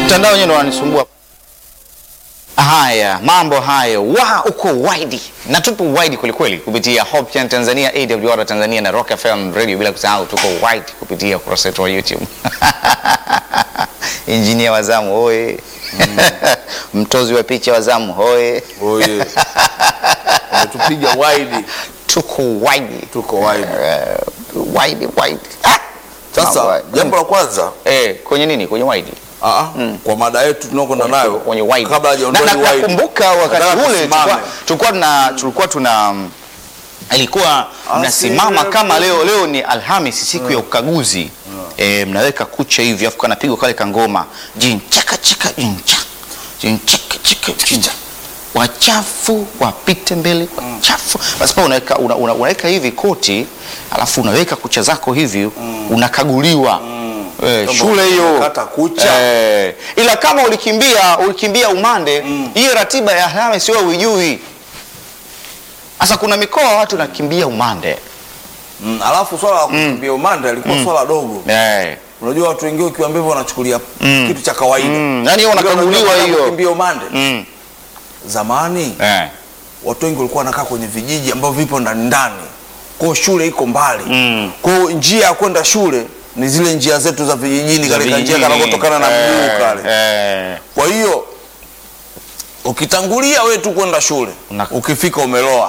Mtandao wenyewe ndo wananisumbua. Haya, mambo hayo wa uko wide na tupo wide kwelikweli kupitia Hope Channel Tanzania, AWR Tanzania na Rock FM Radio, bila kusahau tuko wide kupitia ukurasa wetu wa YouTube. Injinia wa zamu hoye, mtozi wa picha wa zamu hoye, Oye. Umetupiga wide. tuko wide Tuko wide. uh, wide wide. Ah! Mambo Sasa haya. jambo la kwanza eh, kwenye nini? Kwenye wide aa, kwa mada yetu tunaokwenda nayo kwenye wide. kabla Na- hajaondoa na- ni wide. nakumbuka wakati Nataka ule tusimame. tulikuwa- tulikuwa tuna tulikuwa tuna mm, ilikuwa mnasimama Asile- kama leo leo ni Alhamisi siku ya ukaguzi eh, mnaweka kucha hivi afu kanapigwa kale kangoma jinchaka chaka jincha jinchaka chaka jincha wachafu wapite mbele wachafu basi pale unaweka una, una, unaweka hivi koti alafu unaweka kucha zako hivi unakaguliwa Eh, Kama shule hiyo unakata kucha. Eh, ila kama ulikimbia ulikimbia umande hiyo ratiba ya Alhamisi wewe huijui. Sasa kuna mikoa watu nakimbia umande Mm, alafu swala la kukimbia umande alikuwa swala dogo. eh. Unajua watu wengine ukiwaambia hivyo wanachukulia kitu cha kawaida. Mm, yani hiyo Unajua wanakaguliwa unataka hiyo. Kukimbia umande. Mm. Zamani Eh. watu wengi walikuwa wanakaa kwenye vijiji ambavyo vipo ndani ndani. Kwa hiyo shule iko mbali. Mm. Kwa hiyo njia ya kwenda shule ni zile njia zetu za vijijini Za katika njia vijijini. kanakotokana na mguu Eh, kale. eh. Kwa hiyo ukitangulia wewe tu kwenda shule, Una- ukifika umeloa.